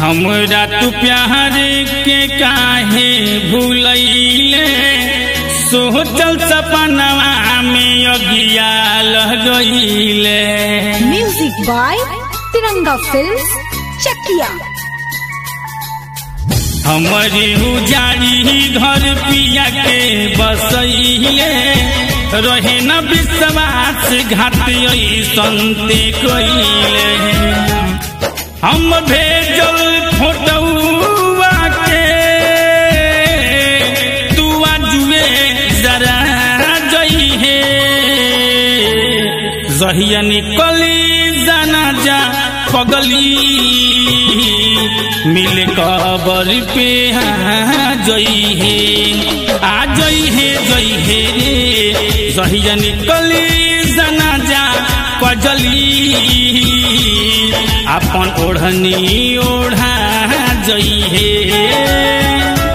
हमरा तू प्यार के काहे भूलैले सोचल सपनवा में अगिया लग गईले music by Tiranga films Chakia हमारी उजाड़ी घर पिया के बसैले रहे न विश्वास घाट संते कइले हम भेजल फोटुआ के तू आजुए जरा जइहे जहिया निकली जाना जा पगली मिल कबर पे आ जई है आ जई है जई है रे जहिया निकली जाना जा पजली अपन ओढ़नी ओढ़ा जई है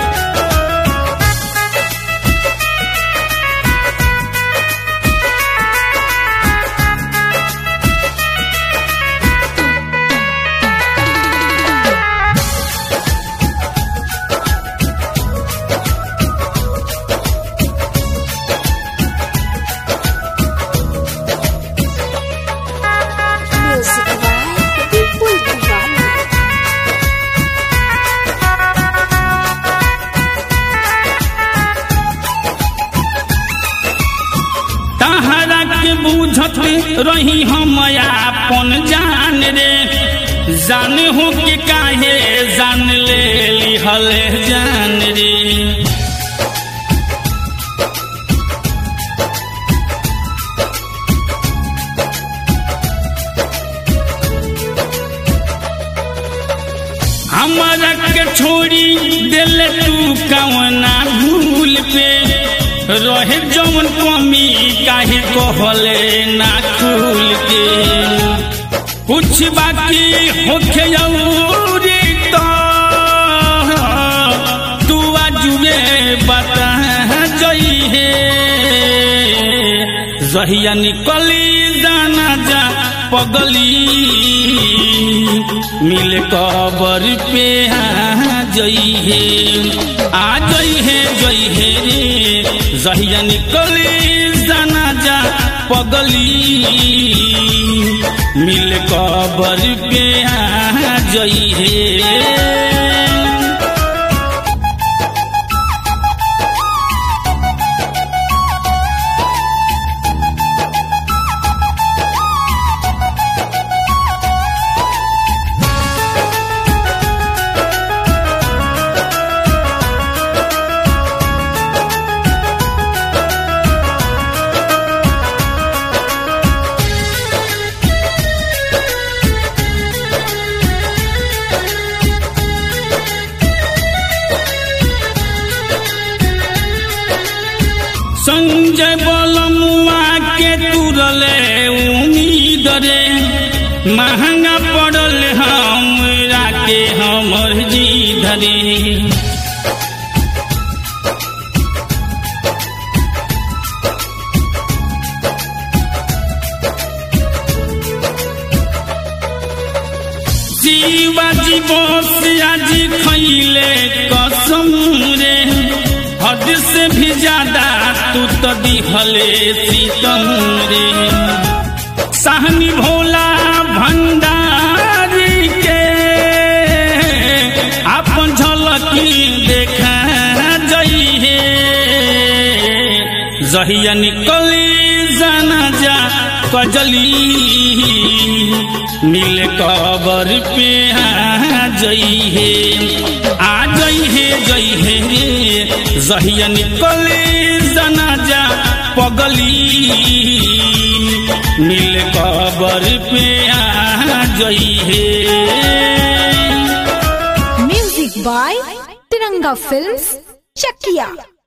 म्यूजिक बाय विपुल दीवाना तहरा के बूझत रही हम अपन जान रे जान हो के काहे जान ले लिहल जान रे हमारा के छोड़ी दिल तू कवना भूल पे रहे जौन कमी काहे कहले ना खुल के कुछ बाकी होखे अउरी तो तू आजुए बता जई है जहिया निकली जाना जा पगली मिल कबर पे आ जई है आ जई है जई है रे जहिया निकली जाना जा पगली मिल कबर पे आ जई है संजय बलमुआ के तुरले उम्मीद रे महंगा पड़ल हमरा के हमर जी धरे जीवाजी बोस आज खैले कसम रे हद से भी ज्यादा तू तो दिहले सीतम रे सहनी भोला भंडारी के अपन झलकी देखा जई है जहिया निकली जाना जा कजली मिल कबर पे आ जई है आ जई है जई है रे जहिया निकली जाना जा पगली मिल कबर पे आ जई है music by Tiranga films Chakiya